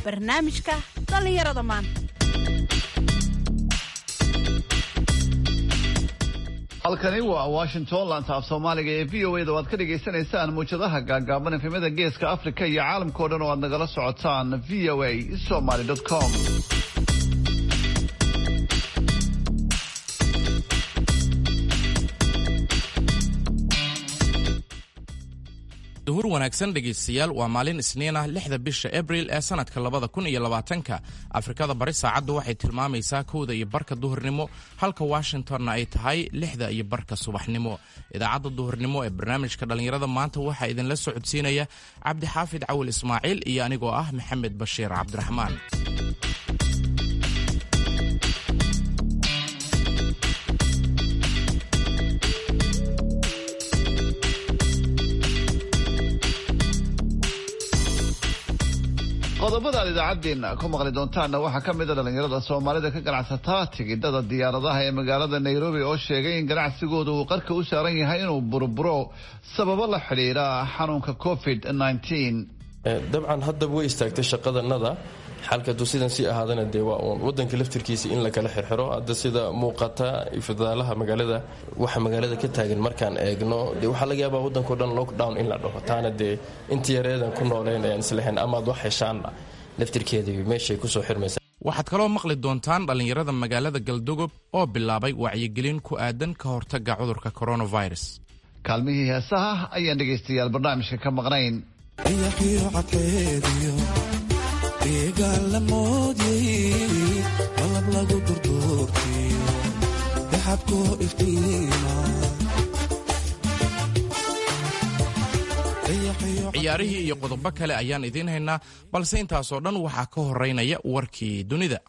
barnaamijka dhallinyarada maanta halkani waa washington laanta af soomaaliga ee v o a da waad ka dhagaysanaysaan muwjadaha gaagaaban efemada geeska afrika iyo caalamkao dhan oo aad nagala socotaan v o a somaly com duhur wanaagsan dhegaystayaal waa maalin isniin ah lixda bisha abril ee sanadka labada kun iyo labaatanka afrikada bari saacaddu waxay tilmaamaysaa kowda iyo barka duhurnimo halka washingtonna ay tahay lixda iyo barka subaxnimo idaacadda duhurnimo ee barnaamijka dhallinyarada maanta waxaa idinla socodsiinaya cabdixaafid cawil ismaaciil iyo anigoo ah maxamed bashiir cabdiraxmaan qodobada aad idaacaddeenna ku maqli doontaanna waxaa ka mid a dhallinyarada soomaalida ka ganacsataa tigidhada diyaaradaha ee magaalada nairobi oo sheegay in ganacsigooda uu qarka u saaran yahay inuu burburo sababo la xidhiidha xanuunka covid dabcan haddaba way istaagtay shaqadanada xalka hadduu sidan sii ahaadana dee waa uun wadanka laftirkiisa in la kala xirxiro hadda sida muuqata fadaalaha magaalada waxa magaalada ka taagan markaan eegno dee waxaa laga yaabaa waddankao dhan lockdown in la dhaho taana dee inta yareedan ku nooleyn ayaan islahayn amaad wax heshaanna laftirkeedii meeshay kusoo xirmaysa waxaad kaloo maqli doontaan dhallinyarada magaalada galdogob oo bilaabay wacyigelin ku aadan ka hortagga cudurka coronavirus kaalmihii heesaha ayaan dhegaystayaal barnaamijka ka maqnayn ciyaarihii iyo qodobo kale ayaan idiin haynaa balse intaasoo dhan waxaa ka horeynaya warkii dunida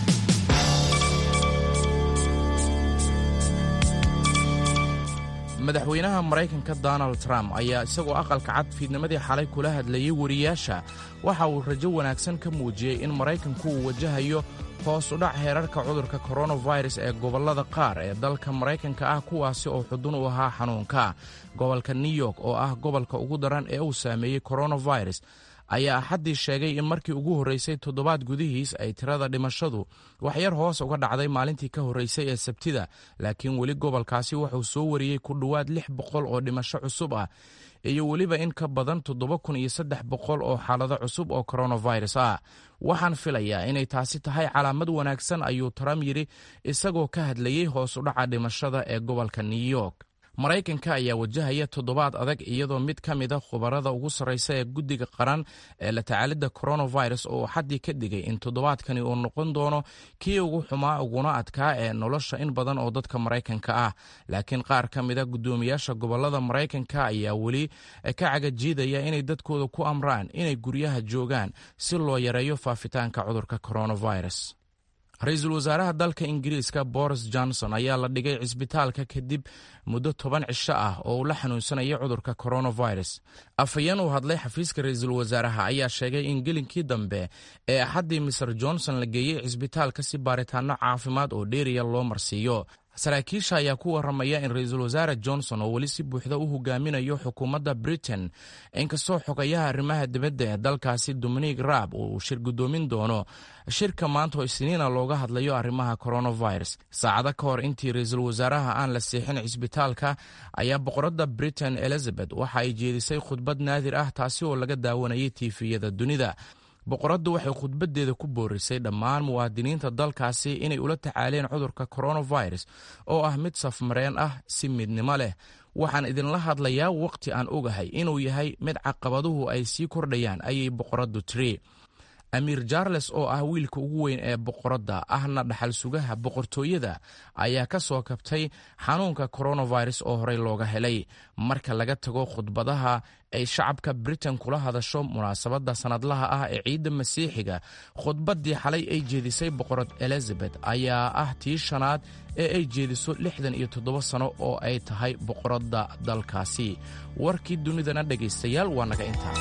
madaxweynaha maraykanka donald trump ayaa isagoo aqalka cad fiidnimadii xalay kula hadlayay wariyaasha waxa uu rajo wanaagsan ka muujiyey in maraykanku uu wajahayo hoos u dhac heerarka cudurka koronavirus ee gobollada qaar ee dalka maraykanka ah kuwaasi oo xudun u ahaa xanuunka gobolka new york oo ah gobolka ugu daran ee uu saameeyey koronavirus ayaa axaddii sheegay in markii ugu horreysay toddobaad gudihiis ay tirada dhimashadu waxyar hoos uga dhacday maalintii ka horreysay ee sabtida laakiin weli gobolkaasi wuxuu soo wariyey ku dhowaad lix boqol oo dhimasho cusub ah iyo weliba in ka badan toddoba kun iyo saddex boqol oo xaalado cusub oo koronavirus ah waxaan filayaa inay taasi tahay calaamad wanaagsan ayuu trump yidhi isagoo ka hadlayey hoos u dhaca dhimashada ee gobolka new york maraykanka ayaa wajahaya toddobaad adag iyadoo mid ka mid a khubarada ugu sarraysa ee guddiga qaran ee la tacaalidda coronavirus oo xaddii ka digay in toddobaadkani uu noqon doono kii ugu xumaa uguna adkaa ee nolosha in badan oo dadka maraykanka ah laakiin qaar ka mid a guddoomiyaasha gobollada maraykanka ayaa weli ka cagajiidaya inay dadkooda ku amraan inay guryaha joogaan si loo yareeyo faafitaanka cudurka coronavirus ra-iisul wasaaraha dalka ingiriiska boris johnson ayaa la dhigay cisbitaalka kadib muddo toban cisho ah oo uu la xanuunsanayay cudurka coronavirus afhayeen uu hadlay xafiiska ra-iisul wasaaraha ayaa sheegay in gelinkii dambe ee axaddii mister johnson la geeyey cisbitaalka si baaritaano caafimaad oo dheeriya loo marsiiyo saraakiisha ayaa ku waramaya in ra-iisul wasaare johnson oo weli si buuxda u hogaaminayo xukuumadda britain inkastoo xogayaha arrimaha dibadda ee dalkaasi dominic raab uu shir guddoomin doono shirka maanta oo isniina looga hadlayo arrimaha coronavirus saacado ka hor intii ra-iisul wasaaraha aan la seexin cisbitaalka ayaa boqoradda britain elizabeth waxa ay jeedisay khudbad naadir ah taasi oo laga daawanayay tiifiyada dunida boqoraddu waxay khudbaddeeda ku boorisay dhammaan muwaadiniinta dalkaasi inay ula tacaaleen cudurka coronavirus oo ah mid safmareen ah si midnimo leh waxaan idinla hadlayaa waqti aan ogahay inuu yahay mid caqabaduhu ay sii kordhayaan ayay boqoraddu tiri amiir charles oo ah wiilka ugu weyn ee boqoradda ahna dhaxal sugaha boqortooyada ayaa ka soo kabtay xanuunka coronavirus oo horey looga helay marka laga tago khudbadaha ay shacabka britain kula hadasho munaasabadda sannadlaha ah ee ciidda masiixiga khudbaddii xalay ay jeedisay boqorad elizabeth ayaa ah tii shanaad ee ay jeediso lixdan iyo toddoba sano oo ay tahay boqoradda dalkaasi warkii dunidana dhegaystayaal waa naga intaa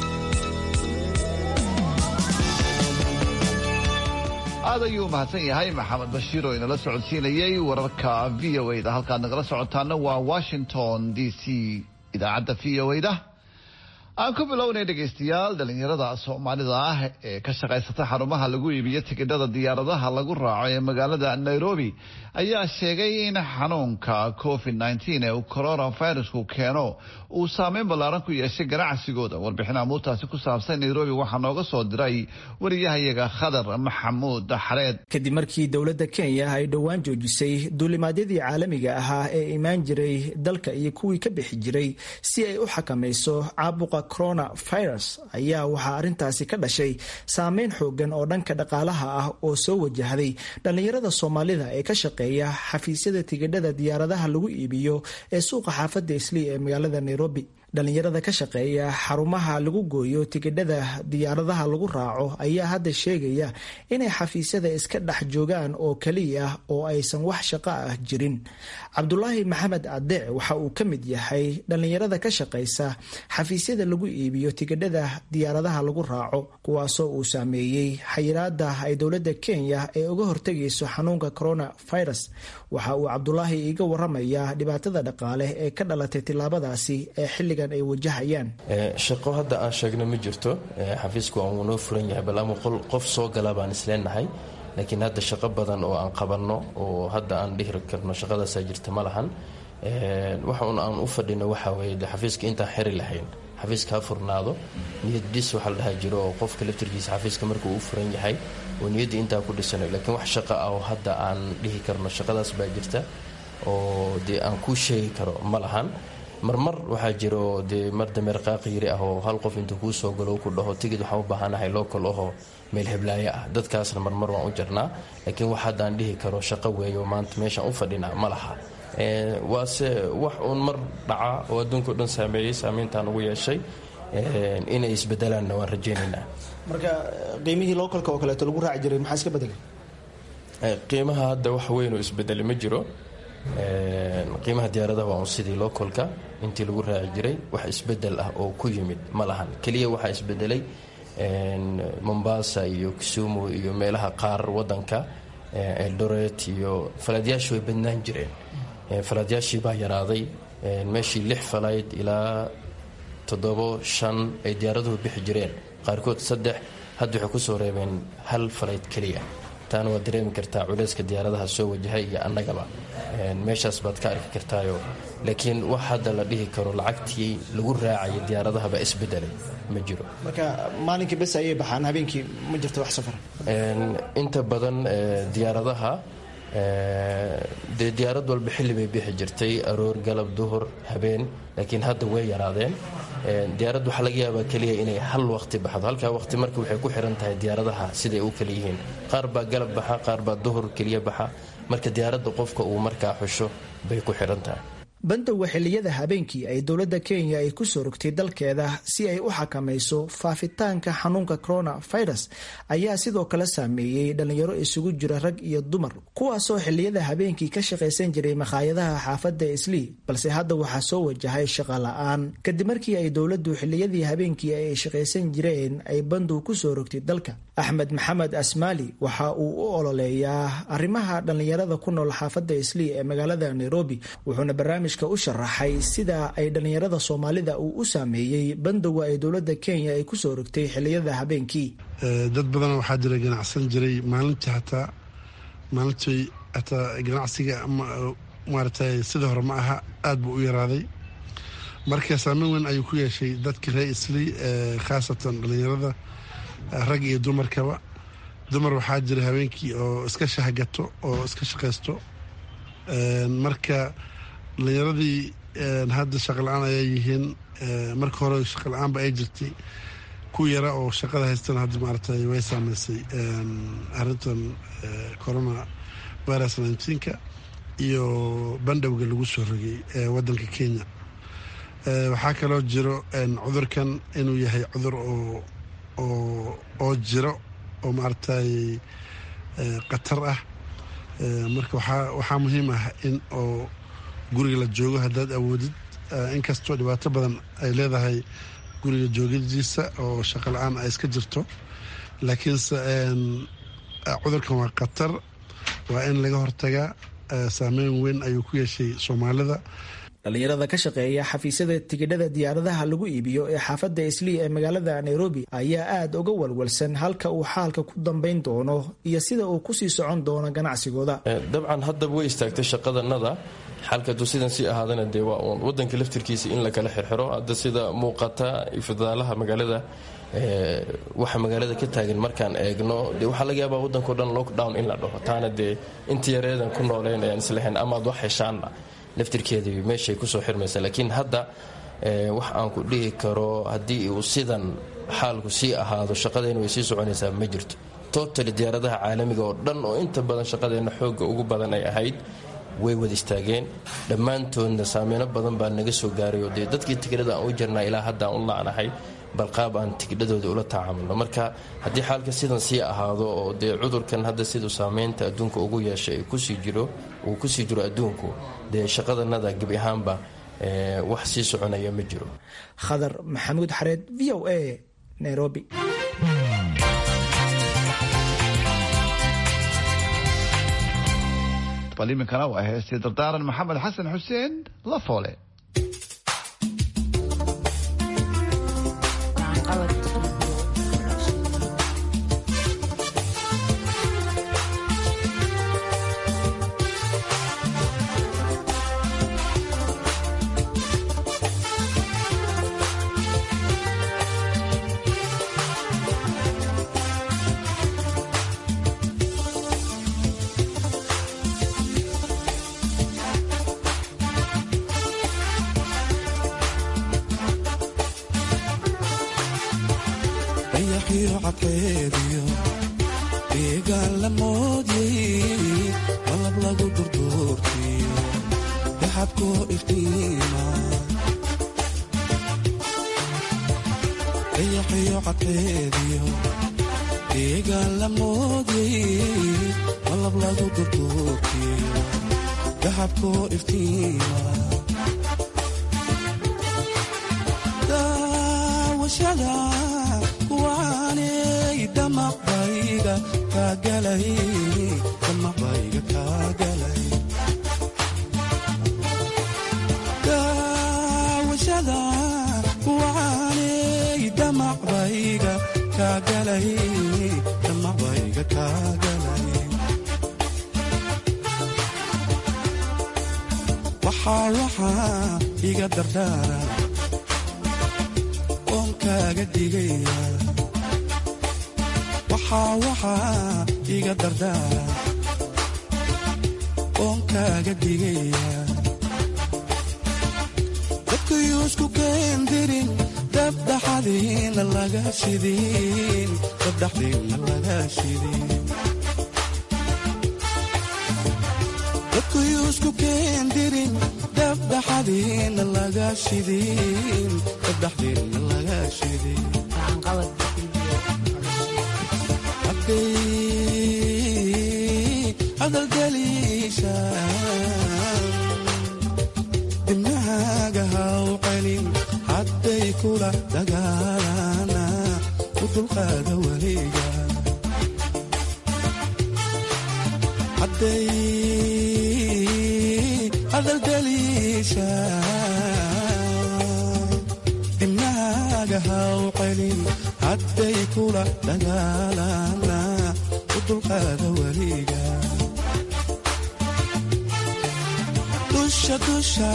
aad ayuu mahadsan yahay maxamed bashiir oo inala socodsiinayay wararka v o a da halkaad nagala socotaana waa washington d c idaacadda v o a da aan ku bilownay dhegaystayaal dhalinyarada soomaalida ah ee ka shaqaysata xarumaha lagu iibiyo tikidhada diyaaradaha lagu raaco ee magaalada nairobi ayaa sheegay in xanuunka covid nteen ee uu coronavirusku keeno uu saameyn ballaaran ku yeeshay ganacsigooda warbixin amuurtaasi ku saabsan nairobi waxaa nooga soo diray wariyahayaga khadar maxamuud xareed kadib markii dowladda kenya ay dhowaan joojisay duulimaadyadii caalamiga ahaa ee imaan jiray dalka iyo kuwii ka bixi jiray si ay u xakamayso caabuqa coronavirus ayaa waxaa arrintaasi ka dhashay saameyn xoogan oo dhanka dhaqaalaha ah oo soo wajahday dhallinyarada soomaalida ee ka shaqeeya xafiisyada tigidhada diyaaradaha lagu iibiyo ee suuqa xaafadda islii ee magaalada nairobi dhallinyarada ka shaqeeya xarumaha lagu gooyo tigidhada diyaaradaha lagu raaco ayaa hadda sheegaya inay xafiisyada iska dhex joogaan oo keliya oo aysan wax shaqo ah jirin cabdulaahi maxamed adeec waxa uu ka mid yahay dhallinyarada ka shaqaysa xafiisyada lagu iibiyo tigidhada diyaaradaha lagu raaco kuwaasoo uu saameeyey xayiraada ay dowladda kenya ee uga hortegayso xanuunka coronavirus waxa uu cabdulaahi iiga waramayaa dhibaatada dhaqaale ee ka dhalatay tilaabadaasi ee xilliga shaqo hadda aan sheegno ma jirto xafiisku waa noo furan yahay bal ama qof soo gala baan isleenahay laakiin hadda shaqo badan oo aan qabanno oo hadda aan dhihi karno shaqadaasaa jirta ma lahan waxa un aan u fadhino waxaa weye de xafiiska intaan xeri lahayn xafiiska ha furnaado niyad dhis waxa la dhaha jiro oo qofka laftirkiisa xafiiska markuu u furan yahay oo niyadda intaa ku dhisano laakiin wax shaqo ah oo hadda aan dhihi karno shaqadaas baa jirta oo dee aan kuu sheegi karo ma lahan marmar waxaa jiro dee mar dameer qaaqiyiri ah oo hal qof intuu kuu soo galo ku dhaho tigid waxaan u baahanahay local ahoo meel heblaayo ah dadkaasna marmar waan u jarnaa laakiin wax haddaan dhihi karo shaqo weeyo maanta meeshaan u fadhinaa ma laha waase wax uun mar dhaca oo adduunka o dhan saameeyey saameyntaan ugu yeeshay inay isbedelaanna waan rajaynaynaa marka qiimihii localka oo kaleeto lagu raaci jiray maxaa iska bedelay qiimaha hadda wax weyn oo isbedeli ma jiro qiimaha diyaaradaha waa un sidii localka intii lagu raaci jiray wax isbedel ah oo ku yimid ma lahan keliya waxaa isbedelay mombasa iyo kisumu iyo meelaha qaar wadanka eldoret iyo falaadyaashii way badnaan jireen falaadyaashii baa yaraaday meeshii lix falayd ilaa toddobo shan ay diyaaraduhu bixi jireen qaarkood saddex hadda waxay kusoo reebeen hal falayd keliya taana waad dareemi kartaa culeyska diyaaradaha soo wajahay iyo annagaba meeshaas baad ka arki kartaayo laakiin wax hadda la dhihi karo lacagtii lagu raacaya diyaaradahaba isbedelay ma jiro marka maalinkii bes ayay baxaan habeenkii ma jirto wax safar inta badan diyaaradaha dee diyaarad walba xilli bay bixi jirtay aroor galab duhur habeen laakiin hadda way yaraadeen diyaarad waxaa laga yaabaa keliya inay hal waqti baxdo halkaa waqti marka waxay ku xiran tahay diyaaradaha siday u kala yihiin qaar baa galab baxa qaar baa duhur keliya baxa marka diyaaradda qofka uu markaa xusho bay ku xiran tahay bandowga xilliyada habeenkii ay dowladda kenya ay ku soo rogtay dalkeeda si ay u xakamayso faafitaanka xanuunka coronavirus ayaa sidoo kale saameeyey dhallinyaro isugu jira rag iyo dumar kuwaasoo xilliyada habeenkii ka shaqaysan jiray makhaayadaha xaafadda islii balse hadda waxaa soo wajahay shaqa la-aan kadib markii ay dowladdu xilliyadii habeenkii ay shaqaysan jireen ay bandow ku soo rogtay dalka axmed maxamed asmaali waxa uu u ololeeyaa arrimaha dhallinyarada ku nool xaafadda islii ee magaalada nairobi wuxuuna barnaamij u sharaxay sida ay dhallinyarada soomaalida uu u saameeyey bandowga ay dowladda kenya ay kusoo rogtay xiliyada habeenkii dad badan waxaa jira ganacsan jiray maalintii hataa maalintii hataa ganacsiga maaragtay sida hore ma aha aada buu u yaraaday marka saameyn weyn ayuu ku yeeshay dadkii reer islii khaasatan dhallinyarada rag iyo dumarkaba dumar waxaa jira habeenkii oo iska shahgato oo iska shaqaysto marka dhalinyaradii hadda shaqa la-aan ayaa yihiin marka hore shaqa la-aanba ay jirtay ku yara oo shaqada haystana hadda maaragtay way saameysay arrintan corona virus nineteenka iyo bandhowga lagu soo rogay waddanka kenya waxaa kaloo jiro cudurkan inuu yahay cudur oo oo oo jiro oo maaragtay khatar ah marka waxaa waxaa muhiim ah in oo guriga la joogo haddaad awoodid inkastoo dhibaato badan ay leedahay guriga joogadiisa oo shaqo la-aan ay iska jirto laakiinse cudurkan waa khatar waa in laga hortagaa saameyn weyn ayuu ku yeeshay soomaalida dhallinyarada ka shaqeeya xafiisyada tigidhada diyaaradaha lagu iibiyo ee xaafadda islii ee magaalada nairobi ayaa aada uga walwalsan halka uu xaalka ku dambayn doono iyo sida uu kusii socon doono ganacsigooda dabcan haddaba way istaagtay shaqadanada xalkadu sidan sii ahaadana dee waa uun wadanka laftirkiisa in la kala xirxiro hadda sida muuqata ifdaalaha magaalada waxa magaalada ka taagan markaan eegno de waxaa laga yaabaa wadankao dhan lockdown in la dhaho taana dee inta yareedan ku nooleen ayaan islahayn amaad wax heshaanna laftirkeedii meeshay kusoo xirmaysa laakiin hadda wax aan ku dhihi karo haddii uu sidan xaalku sii ahaado shaqadeenna way sii soconaysaa ma jirto totali diyaaradaha caalamiga oo dhan oo inta badan shaqadeenna xooga ugu badan ay ahayd way wada istaageen dhammaantoodna saameyno badan baa naga soo gaaray oo dee dadkii tigidhada aan u jirnaa ilaa hadda aan u la'nahay balqaab aan tigidhadooda ula tacaamulno marka haddii xaalka sidan sii ahaado oo dee cudurkan hadda siduu saameynta adduunka ugu yeeshay kusii jiro uu kusii jiro adduunku dee shaqadanada gebi ahaanba wax sii soconaya ma jiro khadar maxamuud xareed v o a nairobi bal iminkana waa heestii dardaaran maxamed xasan xuseen la foole iga dardaara oon kaaga digaya waxaa waxaa iga dardaara oon kaaga digaya dadkayuu isku keendirin dabdhaxadiina laga shidin dabdhaxdiina laga shidin dadkayuu isku keendirin dabdhaxadiina laga shidin dabdhaxdiina laga shidin hadday hadalgeliisha dibnahaaga haw celin hadday kula dagaalana u dulqaada weliga hadday hadalgeliisha dibnahaaga haw celin hadday kula dagaalana u dulqaada weliga dusha dusha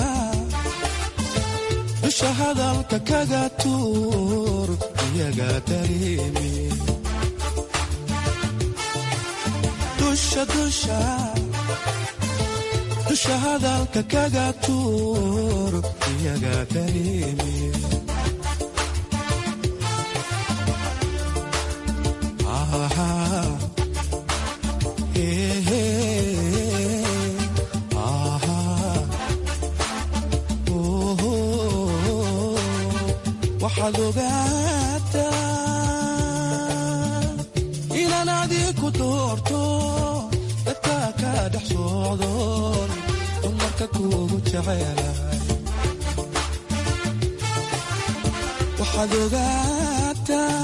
dusha hadalka kaga tuur iyaga dareemi dusha dusha dusha hadalka kaga tuur iyaga dareemi waxaad ogaataa inaan adiku doorto dadka ka dhex socdoon dumarka kuugu jecelahay waxaad ogaataa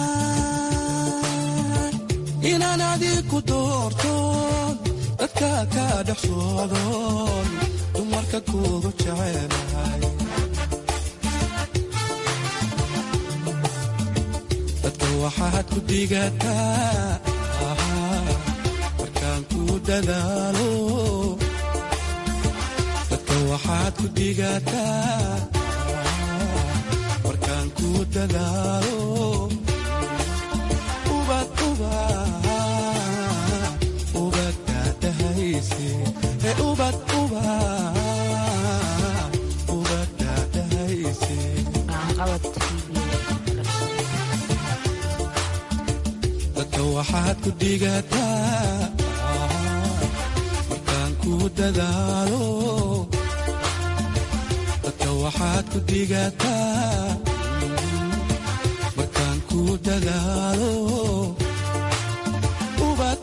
inaan adiku doorto dadka ka dhex socdoon dumarka kuugu jecelahay ku digataa markaan ku dadaalo dadka waxaad ku digataa markaan ku dadaalo ubad ubad ubad daadahayse ee ubad ubad ubad daadahayse dadka waxaad ku digataa markaan ku dadaalo dadka waxaad ku digataa markaan ku dadaalo ubad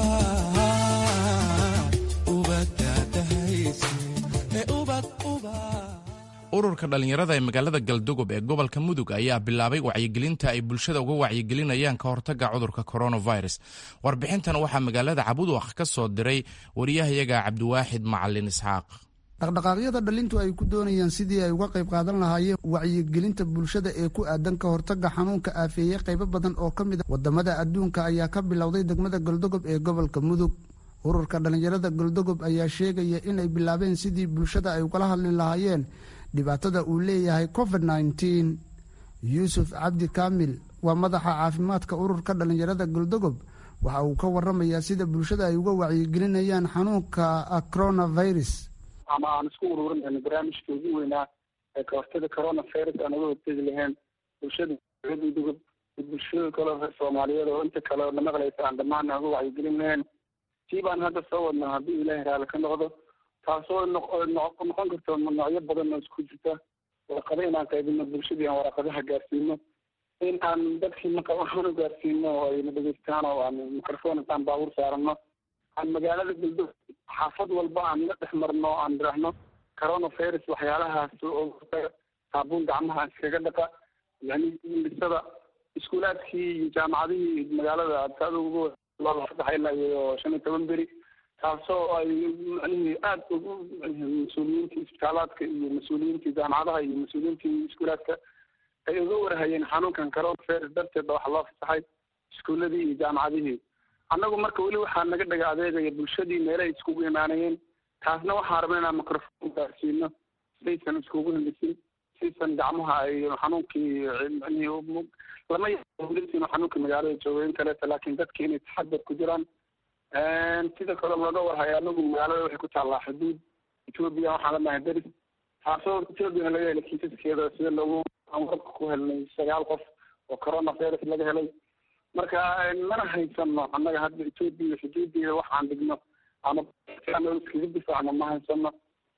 ubad ubad daadahayse ee ubad ubad ururka dhallinyarada ee magaalada galdogob ee gobolka mudug ayaa bilaabay wacyigelinta ay bulshada uga wacyigelinayaan ka hortagga cudurka coronavirus warbixintan waxaa magaalada cabudwaq ka soo diray wariyahayaga cabdiwaaxid macalin isxaaq dhaqdhaqaaqyada dhalintu ay ku doonayaan sidii ay uga qayb qaadan lahaayeen wacyigelinta bulshada ee ku aadan ka hortagga xanuunka aafeeye qaybo badan oo ka mid a wadamada adduunka ayaa ka bilowday degmada galdogob ee gobolka mudug ururka dhallinyarada galdogob ayaa sheegaya inay bilaabeen sidii bulshada ay ugala hadli lahaayeen dhibaatada uu leeyahay covid nneteen yuusuf cabdi kaamil waa madaxa caafimaadka ururka dhallinyarada galdogob waxa uu ka waramayaa sida bulshada ay uga wacyigelinayaan xanuunka coronavirus ama aan isku ururinayno barnaamijka ugu weynaa ee kahortaga coronavirus aan uga hortegi lahayn bulshada galdogob iyo bulshada kale reer soomaaliyeed oo inta kale na maqlaysa aan dhammaan uga wacyigelin lahayn tii baan hadda soo wadnaa haddii ilaahay raali ka noqdo taasoo noqon karto noocyo badan oo isku jirta waraqado inaan qaybino bulshadii aan waraqadaha gaarsiino in aan dadkii maqabahaan u gaarsiino oo ayna dhegeystaan oo aan microphone intaan baabuur saarano aan magaalada galdo xaafad walba aan la dhex marno aan dirahno coronavirus waxyaalahaas oo saabuun gacmaha aan iskaga dhaqa yani indhisada iskuulaadkii iyo jaamacadihii magaalada adkaada ugu saddex ilaa iyo shan iyo toban beri taasoo ay macnihii aada ugu mas-uuliyiintii isbitaalaadka iyo mas-uuliyiintii jaamacadaha iyo mas-uuliyiintii iskuulaadka ay uga warhayeen xanuunkan coronavirus darteed ba waxa loo fasaxay iskuuladii iyo jaamacadihii annagu marka weli waxaa naga dhaga adeegaya bulshadii meelahay iskugu imaanayeen taasna waxaan rabna inaan microphone gaarsiino saysan iskugu hilisin saysan gacmaha ay xanuunkii macnihii lama yain xanuunkii magaalada jooga in kaleeto laakiin dadki inay taxadar ku jiraan sida kale looga warhayo anagu magaalada waxay ku taallaa xuduud etoobiya waxaan lanahay deris taasoo etoobiyana laga helay kiisaskeeda sida loogu aan wararka ku helnay sagaal qof oo coronavirus laga helay marka mana haysano annaga hadda etoobiya xuduudeeda waxaan dhigno ama iskaga difaacno ma haysano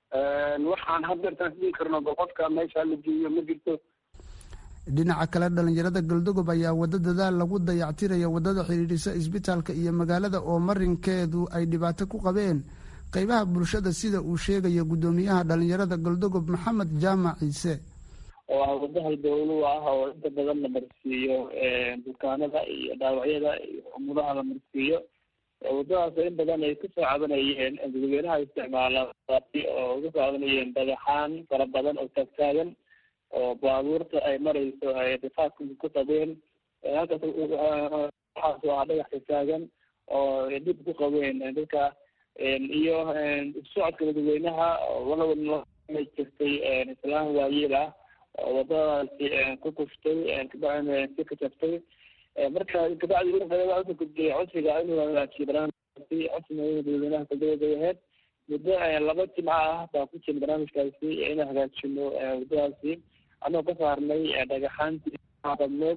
waxaan haddeertaan isdhihi karno qofka meesha la geeyo ma jirto dhinaca kale dhallinyarada galdogob ayaa waddo dadaal lagu dayactiraya waddada xidhiidhisa isbitaalka iyo magaalada oo marinkeedu ay dhibaato ku qabeen qeybaha bulshada sida uu sheegaya guddoomiyaha dhallinyarada galdogob maxamed jaamac ciise oo ah waddaha dowlu ah oo inta badan la marsiiyo bukaanada iyo dhaawacyada iyo umudaha la marsiiyo waddadaas in badan ay kasoo cabanayeen dadweynaha isticmaala oo uga soo cabanayeen dhagaxaan fara badan oo taagtaagan oo baabuurta ay marayso ay rifaadka ku qabeen halkaas waxaas waa dhagax taagan oo dib ku qabeen dadka iyo socodka dadweynaha walaa jirtay islaan waayeel ah oo wadadaasi ku kuftay kabacdina si ka jabtay marka kabacdi wuxuu gudbiyay codsiga inuu hagaajiyo barnaamijkaasi codsiga dadweynaha kaldawaday ahayd muddo laba jimca ah baa ku jira barnaamijkaasi inaan hagaajino waddadaasi anoo ka saarnay dhagaxaantii badneed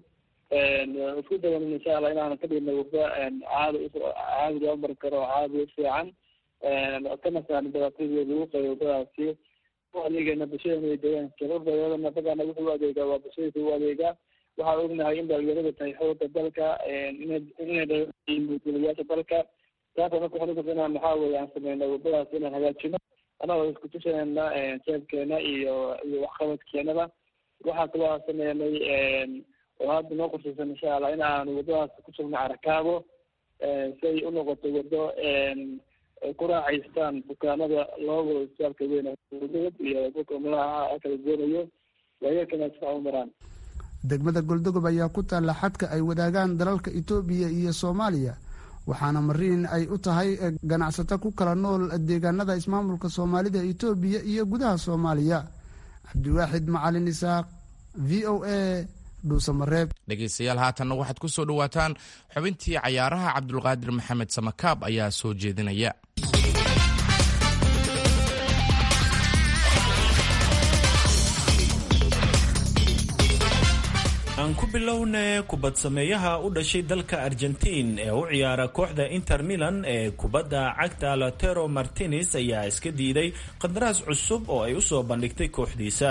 isku dawan insha allah inaan ka dhigno waddo caadi caadi loo mari karo caadi u fiican kana saarno dhibaatadii lagu qayo waddadaasi adeegana bulshada deegaanka urdaydana dagana wuxuu u adeegaa waa bulshadiisa u adeegaa waxaan ognahay in dhalinyarada tahay xooga dalka inay mulkiilayaasha dalka taasa marka waxaan ukurta inaan maxaa weye aan sameyno waddadaas inaan hagaajino anagoo isku tushanayna jeebkeena iyo iyo waxqabadkeenaba waxaa kaloo aan sameynay oo hadda noo qorshaysan insha allah in aan waddadaas ku sugno carakaabo si ay unoqoto waddo ay ku raacaystaan bukaanada loo wado isbitaalka weyn iyo dadka umadaha kala goonayo waayakana sifa u maraan degmada goldogob ayaa ku taalla xadka ay wadaagaan dalalka itoobiya iyo soomaaliya waxaana mariin ay u tahay ganacsato ku kala nool deegaanada ismaamulka soomaalida itoobiya iyo gudaha soomaaliya cabdiwaaxid macalin isaaq v o a dhuusamareeb dhegaystayaal haatanna waxaad ku soo dhowaataan xubintii cayaaraha cabdulqaadir maxamed samakaab ayaa soo jeedinaya aan ku bilowna kubad sameeyaha u dhashay dalka argentiin ee u ciyaara kooxda inter milan ee kubadda cagta lotero martinez ayaa iska diiday qandaraas cusub oo ay usoo bandhigtay kooxdiisa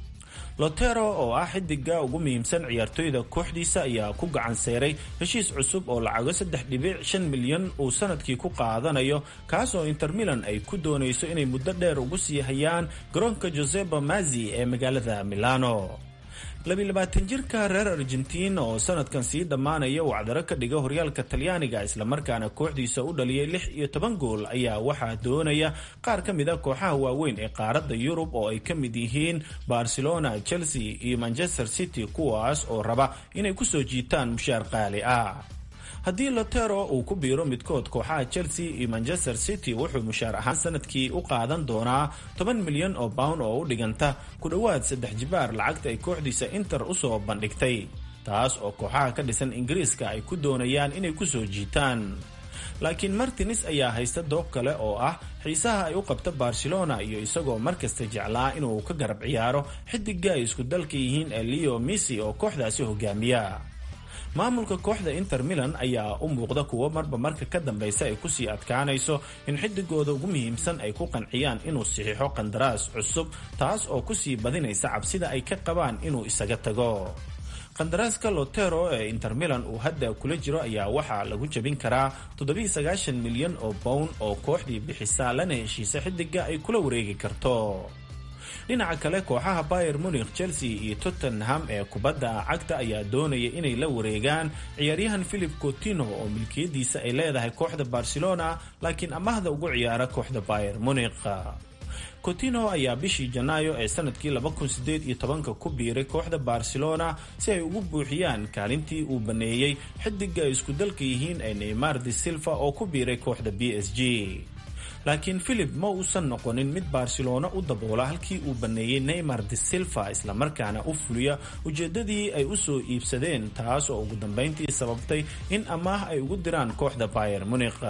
lotero oo ah xidiga ugu muhiimsan ciyaartoyda kooxdiisa ayaa ku gacan seeray heshiis cusub oo lacago saddex dhibic shan milyan uu sanadkii ku qaadanayo kaas oo inter milan ay ku doonayso inay muddo dheer ugu sii hayaan garoonka joseba mazi ee magaalada milano labilabaatan jirka reer argentiin oo sanadkan sii dhammaanaya uu cadaro ka dhiga horyaalka talyaaniga islamarkaana kooxdiisa u dhaliyay lix iyo toban gool ayaa waxaa doonaya qaar ka mid a kooxaha waaweyn ee qaaradda yurub oo ay ka mid yihiin barcelona chelsea iyo manchester city kuwaas oo raba inay kusoo jiitaan mushaar qaali ah haddii lotero uu ku biiro midkood kooxaha chelsea iyo manchester city wuxuu mushaar ahaan sanadkii u qaadan doonaa toban milyan oo pound oo u dhiganta ku dhowaad saddex jibaar lacagta ay kooxdiisa inter usoo bandhigtay taas oo kooxaha ka dhisan ingiriiska ay ku doonayaan inay kusoo jiitaan laakiin martines ayaa haysta doob kale oo ah xiisaha ay u qabta barcelona iyo isagoo markasta jeclaa inuu ka garab ciyaaro xidiga ay isku dalka yihiin ee leo missy oo kooxdaasi hogaamiya maamulka kooxda inter milan ayaa u muuqda kuwo marba marka ka dambeysa ay kusii adkaanayso in xidigooda ugu muhiimsan ay ku qanciyaan inuu saxiixo qandaraas cusub taas oo kusii badinaysa cabsida ay ka qabaan inuu isaga tago qandaraaska lotero ee inter milan uu hadda kula jiro ayaa waxaa lagu jebin karaa milyan oo bown oo kooxdii bixisaa lana heshiisa xidiga ay kula wareegi karto dhinaca kale kooxaha bayer munikh chelsea iyo tottenham ee kubadda cagta ayaa doonaya inay la wareegaan ciyaaryahan philip cotino oo milkiyadiisa ay leedahay kooxda barcelona laakiin amahda ugu ciyaara kooxda bayer munikh cotino ayaa bishii janaayo ee sanadkii ku biiray kooxda barcelona si ay ugu buuxiyaan kaalintii uu baneeyey xidiga ay isku dalka yihiin ee neymar de silva oo ku biiray kooxda b s g laakiin philip ma uusan noqonin mid barcelona u daboola halkii uu baneeyey neymar de silva islamarkaana u fuliya ujeedadii ay usoo iibsadeen taas oo ugu dambeyntii sababtay in amaah ay ugu diraan kooxda bayer munikh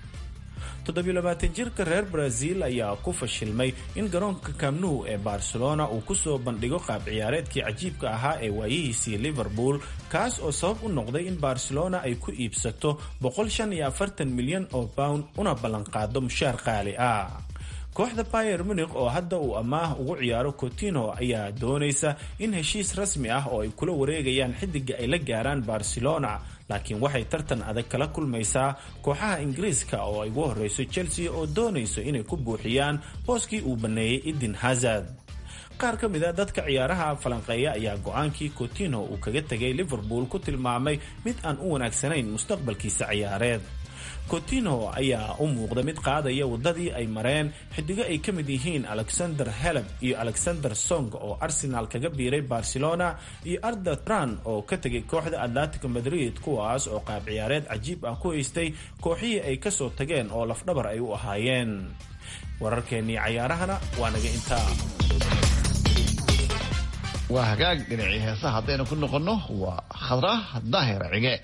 jirka reer brazil ayaa ku fashilmay in garoonka kamnu ee barcelona uu kusoo bandhigo qaab ciyaareedkii cajiibka ahaa ee waayihiisii liverpool kaas oo sabab u noqday in barcelona ay ku iibsato milyan oo pound una ballanqaado mushaar qaali ah kooxda bayer munikh oo hadda uu amaah ugu ciyaaro cotino ayaa doonaysa in heshiis rasmi ah oo ay kula wareegayaan xidiga ay la gaaraan barcelona laakiin waxay tartan adag kala kulmaysaa kooxaha ingiriiska oo ay ugu horeyso chelsea oo doonayso inay ku buuxiyaan booskii uu baneeyey eden hazard qaar ka mid a dadka ciyaaraha falanqeeya ayaa go-aankii cotino uu kaga tegay liverpool ku tilmaamay mid aan u wanaagsanayn mustaqbalkiisa ciyaareed cotino ayaa u muuqda mid qaadaya wadadii ay mareen xidigo ay ka mid yihiin alexander heleb iyo alexander song oo arsenal kaga biiray barcelona iyo arda tran oo ka tegay kooxda atletico madrid kuwaas oo qaab ciyaareed cajiib ah ku haystay kooxihii ay kasoo tageen oo lafdhabar ay u ahaayeen wararkeennii cayaarahana waa naga intaa waa hagaag dhinacii heesaha haddaynu ku noqonno waa khadra daahir cige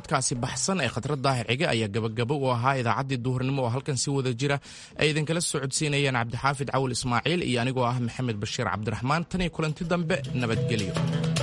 codkaasi baxsan ee khatrad daahir cige ayaa gabagabo u ahaa idaacaddii duhurnimo oo halkan si wada jira ay idinkala socodsiinayeen cabdixaafid cawil ismaaciil iyo anigoo ah maxamed bashiir cabdiraxmaan tan iyo kulanti dambe nabadgelyo